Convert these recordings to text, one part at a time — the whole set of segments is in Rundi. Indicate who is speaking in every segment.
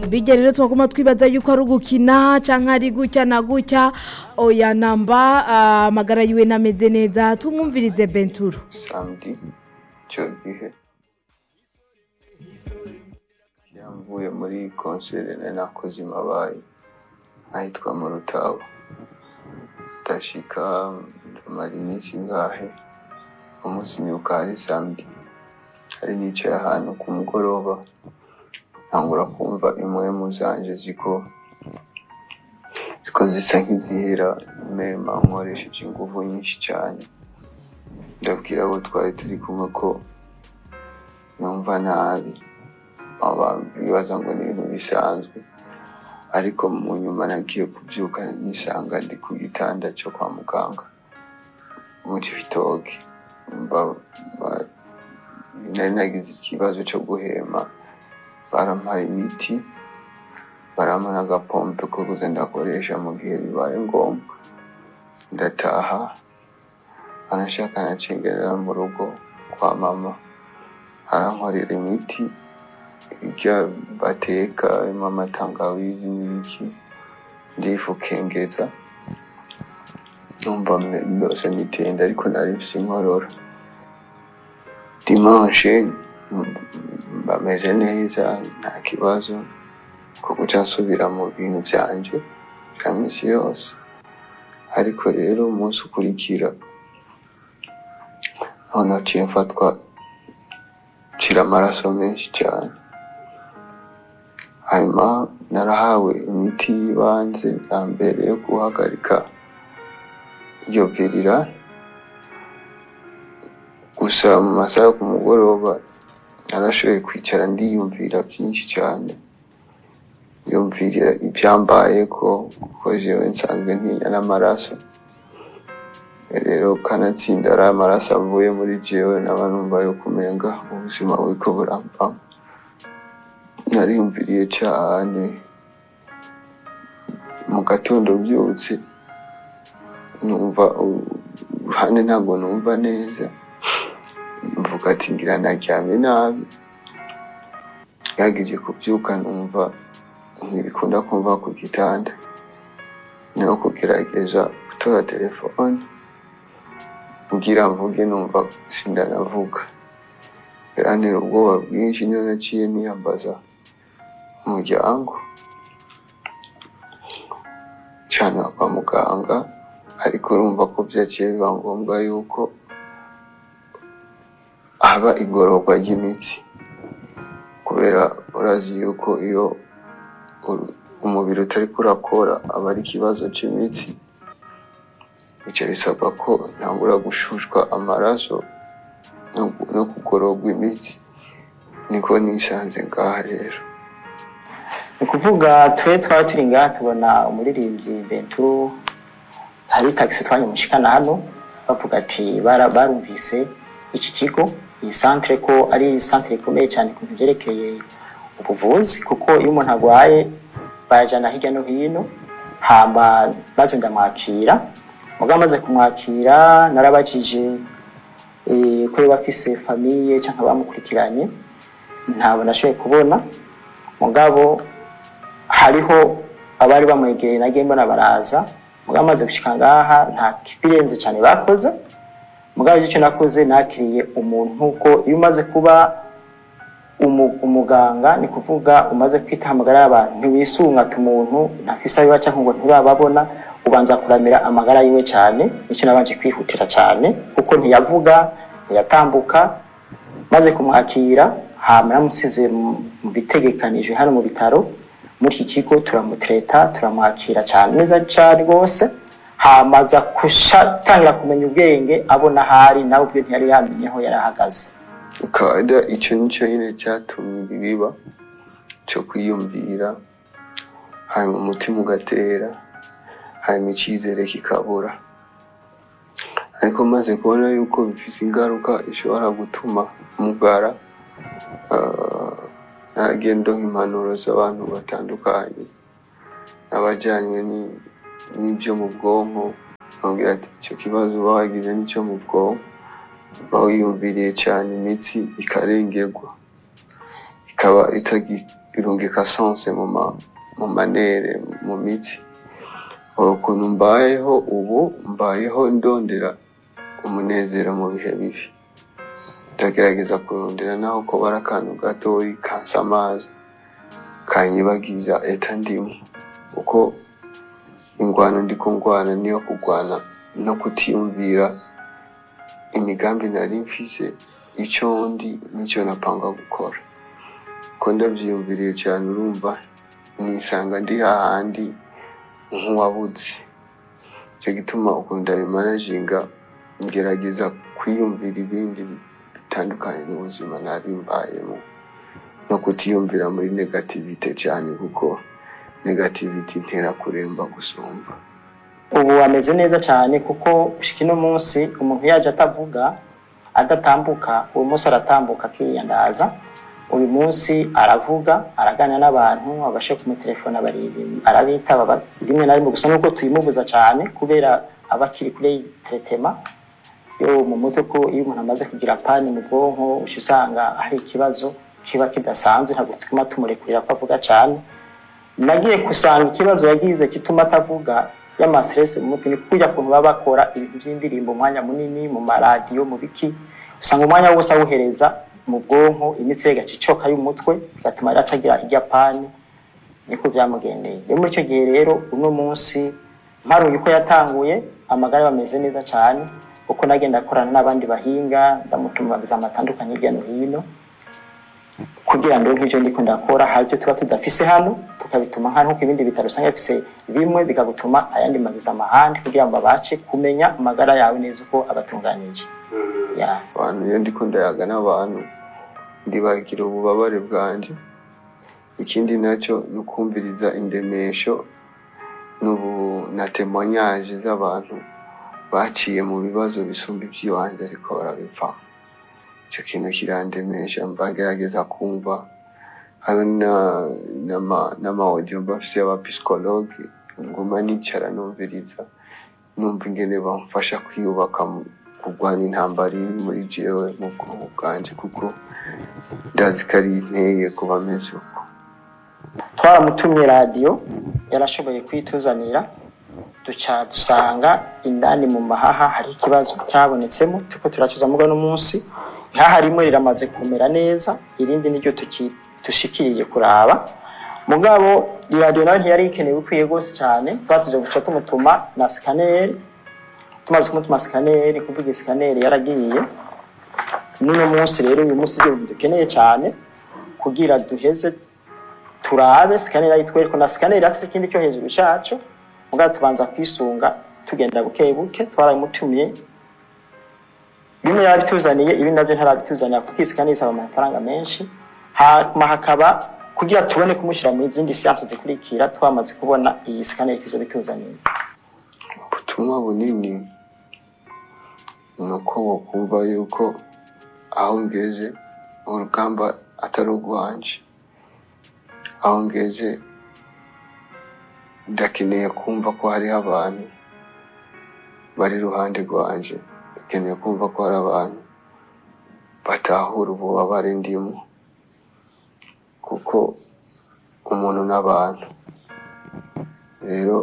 Speaker 1: bijya rero twaguma twibaza yuko ari ugukina cyangwa ari gutya na gutya oya namba ah, amagara yiwe nameze neza tumwumvirize benturo
Speaker 2: samedi icyo gihe yamvuye muri konsere nari nakoze i mabayi ahitwa mu rutabo ndashika ndamara iminsi ingahe umunsi mbyuka hari samedi hari nicaye ahantu ku mugoroba ntangura kumva impwemu zanje ziko ziko zisa nk'izihera mema nkoresheje ingufu nyinshi cyane ndabwira abo twari turi kumwe ko numva nabi abantu bibaza ngo ni ibintu bisanzwe ariko mu nyuma nagiye kubyuka nisanga ndi ku gitanda cyo kwa muganga mu cibitoke Mba- ba- nari nagize ikibazo cyo guhema barampaye imiti barampa n'agapompe ko kuza ndakoresha mu gihe bibaye ngombwa ndataha anashaka nacengerera mu rugo kwa mama arankorera imiti irya bateka irimo amatangawizi n'ibiki ndifukengeza numva me- byose mitenda ariko nari mfise inkorora dimanche mm, bameze neza nta kibazo ko guca nsubira mu bintu byanje bya misi yose ariko rero umunsi ukurikira aho naciye mfatwa nshira amaraso menshi cyane hanyuma narahawe imiti y'ibanze bwa mbere yo guhagarika iyo virira gusa mu masaha yo ku mugoroba narashoboye kwicara ndiyumvira byinshi cyane yumvira ibyambaye ko kuko jewe nsanzwe ntinya n'amaraso rero kanatsinda ari amaraso avuye muri jewe naba numva yo kumenga ubuzima buriko burambamo nariyumviriye cyane mu gatondo byutse numva u- uruhande ntabwo numva neza mvuga ati ngira naryamye nabi yagije kubyuka numva ntibikunda kumva ku gitanda niho kugerageza gutora telefone ngira mvuge numva sindanavuga yarantera ubwoba bwinshi niyo naciye niyambaza umuryango cana kwa muganga ariko urumva ko byaciye biba ngombwa yuko haba igororwa ry'imitsi kubera urazi yuko iyo uru- umubiri utari kurakora aba ari ikibazo cy'imitsi bica bisabwa ko ntangura gushushwa amaraso no- no kugororwa imitsi niko nisanze ngaha rero
Speaker 3: ni ukuvuga twe twaba turi ngaha tubona umuririmbyi benturo hari tagisi twanyamushikana hano bavuga ati bara- barumvise iki kigo iyi santere ko ari santere ikomeye cyane ku bintu byerekeye ubuvuzi kuko iyo umuntu arwaye bayajyana hirya no hino hama maze ndamwakira mugabo amaze kumwakira narabajije eh, ko yaba afise famiye cyangwa bamukurikiranye ntabwo nashoboye kubona mugabo hariho abari bamwegereye nagiye mbona baraza mugabo amaze gushika ngaha nta kibirenze cyane bakoze mugabo icyo nakoze nakiriye umuntu ko iyo umaze kuba umu- umuganga ni kuvuga umaze kwita amagara y'abantu ntiwisungata umuntu ntafise abiba cyangwa ngo ntibababona ubanza kuramira amagara yiwe cyane nicyo nabanje kwihutira cyane kuko ntiyavuga ntiyatambuka maze kumwakira hama namusize mu- mu bitegekanijwe hano mu bitaro muri iki kigo turamutreta turamwakira cyane neza cyane rwose hamaza gutangira kumenya ubwenge abona ahari nawe ubwe ntiyari yamenye aho yari ahagaze
Speaker 2: ukaba icyo nicyo nyine cyatumye ibi biba cyo kwiyumvira hanyuma umutima ugatera hanyuma icyizere kikabura ariko maze kubona yuko bifite ingaruka ishobora gutuma mugara ah, nagenda impanuro z'abantu batandukanye n'abajyanywe ni- n'ibyo mu bwonko bambwira ati icyo kibazo uba wagize n'icyo mu bwonko uba wiyumviriye cyane imitsi ikarengerwa ikaba itagi- irungika sonse mu ma mu manere mu mitsi ukuntu mbayeho ubu mbayeho ndondera umunezero mu bihe bibi ndagerageza kurondera naho ko bari akantu gatoyi kansa amazi kanyibagiza eta ndimo kuko ingwano ndiko ngwana niyo kugwana no kutiyumvira imigambi nari mfise icyo ndi n'icyo napanga gukora ko ndabyiyumviriye cyane urumva nisanga ndi hahandi nk'uwabuze icyo gituma ukunda bimanaginga ngerageza kwiyumvira ibindi bitandukanye n'ubuzima nari mbayemo no kutiyumvira muri negativite cyane kuko negativite intera kuremba gusumba
Speaker 3: ubu ameze neza cyane kuko gushika ino munsi umuntu yaje atavuga adatambuka uyu munsi aratambuka akiyandaza uyu munsi aravuga araganira n'abantu abashe kumutelefona arabitaba ba- rimwe na rimwe gusa nuko tuyimubuza cyane kubera aba akiri kure y'iteretema yo mu mutwe ko iyo umuntu amaze kugira pani mu bwonko uca usanga hari ikibazo kiba kidasanzwe ntabwo tuguma tumurekurira ko avuga cyane nagiye kusanga ikibazo yagize gituma atavuga y'amastress mu mutwe ni kujya kuntu baba bakora ibintu by'indirimbo umwanya munini mu maradiyo mu biki usanga umwanya wose awuhereza mu bwonko imitsi ye igacicoka y'umutwe bigatuma rero atagira ijyapani niko byamugendeye rero muri icyo gihe rero uno munsi mparuye uko yatanguye amagara ye ameze neza cyane kuko nagenda akorana n'abandi bahinga ndamutuma amazama atandukanye hirya no hino kugira ngo nk'ibyo ndiko ndakora hari ibyo tuba tudafise hano tukabituma hano nk'uko ibindi bitaro usanga bifise bimwe bikagutuma ayandi magiza amahandi kugira ngo babashe kumenya amagara yawe neza uko abatunganyije ya
Speaker 2: abantu iyo ndiko ndayaga n'abantu ndibagira ububabare bwanje ikindi nacyo ni ukumviriza indemesho n'ubu na temoignage z'abantu baciye mu bibazo bisumba iby'iwanjye ariko barabipfa icyo kintu kirandemesha mbagerageza kumva hari na- n'ama- n'amawodiyo bafise y'abapisikologe nguma nicara numviriza numva ingene bamfasha kwiyubaka mu kurwanya intambara iri muri jewe mu bwonko bwanje kuko ndazi ko ari inteye kuba ameze uko
Speaker 3: twaramutumye radiyo yarashoboye kwituzanira duca dusanga indani mu mahaha hari ikibazo cyabonetsemo turiko turacuza muga n'umunsi ihaha rimwe riramaze kumera neza irindi niryo tuki- dushikiriye kuraba mugabo iradiyo nayo ntiyari ikenewe ikwiye rwose cyane twatuje guca tumutuma na sikaneri tumaze kumutuma sikaneri kuvuga sikaneri yaragiye n'uno munsi rero uyu munsi ibyo bintu dukeneye cyane kugira duheze turabe sikaneri ayitwereka na sikaneri afite ikindi cyo hejuru cyacu mugabo tubanza kwisunga tugenda buke buke twarabimutumiye bimwe yarabituzaniye ibi nabyo ntarabituzanira kuko iyi sikaneri isaba amafaranga menshi hanyuma hakaba kugira tubone kumushyira mu zindi siyansi zikurikira twamaze kubona iyi sikaneri tuzo bituzaniye
Speaker 2: ubutumwa bunini ni uko bakumva yuko aho ngeze urugamba atari urwanje aho ngeze ndakeneye kumva ko hariho abantu bari iruhande rwanje ndakeneye kumva ko hari abantu batahura ububabare ndimo kuko umuntu n'abantu rero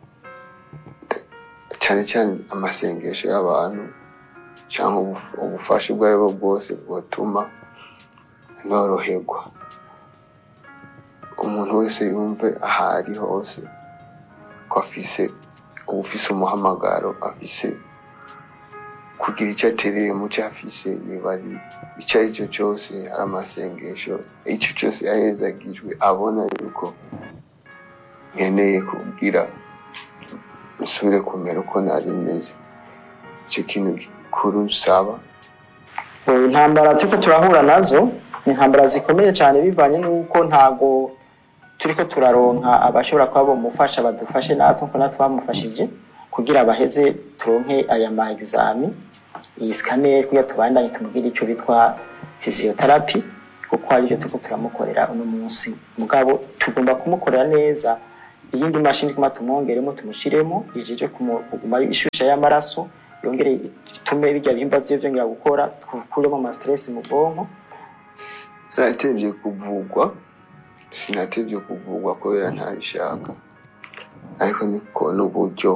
Speaker 2: cyane cyane amasengesho y'abantu cyangwa ubuf- ubufasha ubwo ari bwo bwose bwatuma noroherwa umuntu wese yumve aho ari hose ko afise ubufise umuhamagaro afise kugira icyo atereye mu cyo afise niba ari icyo ari cyo cyose ari amasengesho icyo cyose yahezagijwe abona yuko nkeneye kubwira nsubire kumera uko nari meze icyo kintu gikuru nsaba
Speaker 3: ubu intambara turiko turahura nazo ni intambara zikomeye cyane bivanye n'uko ntago turiko turaronka abashobora kuba bomufasha badufashe natwe nkuko natwe bamufashije kugira baheze turonke aya ma exami iyi scanner kugira tubandanye tumubwire icyo bitwa physiotherapy kuko aribyo turiko turamukorera uno munsi mugabo tugomba kumukorera neza iyindi mashini kuma tumwongeremo tumushiremo ijeje kuguma ishusha y'amaraso yongere itume bijya bihimba vyiwe vyongera gukora tukuremo ama stress mu bwonko
Speaker 2: zaratevye kuvugwa sinatevye kuvugwa kubera ntabishaka ariko niko n'uburyo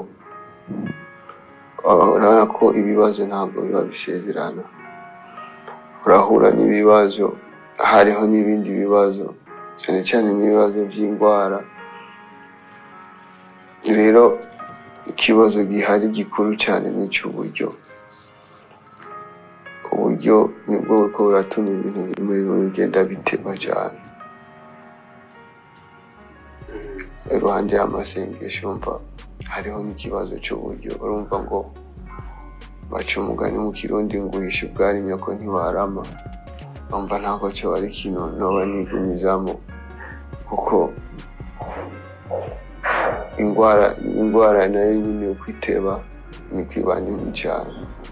Speaker 2: Uh, urabona ko ibibazo ntabwo biba bisezerana urahura n'ibibazo hariho n'ibindi bibazo cyane cyane n'ibibazo by'indwara rero ikibazo gihari gikuru cyane ni icy'uburyo uburyo nibwo buriko buratuma ibintu bimwe bimwe bigenda biteba cyane iruhande y'amasengesho umva hariho n'ikibazo cy'uburyo urumva ngo baca umugani mu kirundi ngo uhishe ubwari nyoko ntiwarama umva ntabwo cyo ari kino noba nigumizamo kuko indwara indwara nayo nyine uko iteba niko iba nini cyane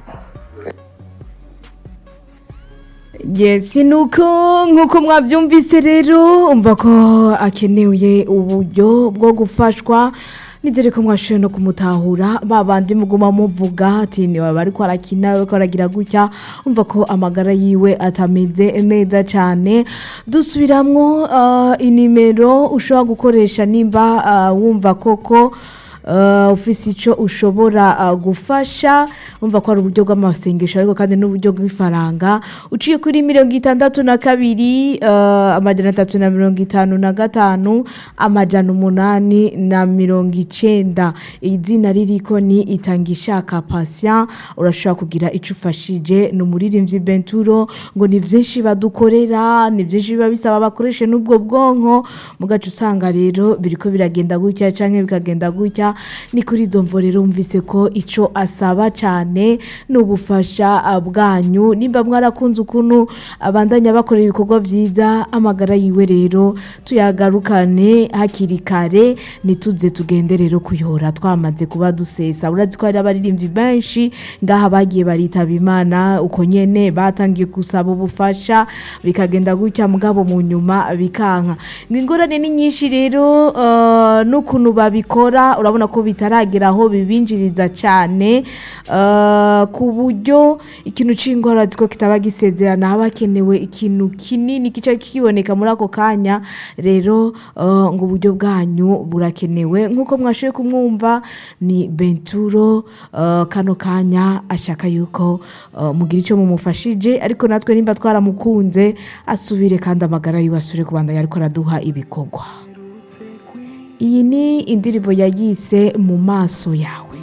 Speaker 1: Yes, nuko nkuko mwabyumvise rero umva ko akeneye uburyo bwo gufashwa nizere ko mwashoboye no kumutahura babandi muguma muvuga ati niwe bari ko arakina we ko aragira gutya umva ko amagara yiwe atameze neza cyane dusubiramwo uh, inimero ushobora gukoresha nimba uh, wumva koko uh, ufise icyo ushobora uh, gufasha umva ko ari uburyo bw'amasengesho ariko kandi n'uburyo bw'ifaranga uciye kuri mirongo itandatu na kabiri uh, amajana atatu na mirongo itanu na gatanu amajana umunani na mirongo icenda izina ririko ni itangishaka patient urashobora kugira icyo ufashije ni umuririmbyi benturo ngo ni byinshi badukorera ni byinshi biba bisaba bakoreshe n'ubwo bwonko mugace usanga rero biriko biragenda gutya canke bikagenda gutya ni kuri izo mvo rero wumvise ko icyo asaba cyane ni ubufasha ah, bwanyu nimba mwarakunze ukuntu abandanya bakora ibikorwa byiza amagara yiwe rero tuyagarukane hakiri kare ntituze tugende rero kuyora twamaze kuba dusesa urazi ko hari abaririmbyi benshi ngaha bagiye baritaba imana uko nyene batangiye gusaba ubufasha bikagenda gutya mugabo mu nyuma bikanka ngo ingorane ni nyinshi rero uh, n'ukuntu babikora urabona ko bitaragera aho bibinjiriza cyane uh, ku buryo ikintu c'ingwara ko kitaba gisezerana haba hakenewe ikintu kinini kica kiboneka muri ako kanya rero uh, ngo uburyo bwanyu burakenewe nk'uko mwashoboye kumwumva ni benturo uh, kano kanya ashaka yuko uh, mugira icyo mumufashije ariko natwe nimba twaramukunze asubire kandi amagara yiwe asubire kubandanya ariko araduha ibikorwa iyi ni indirimbo yayise mu maso yawe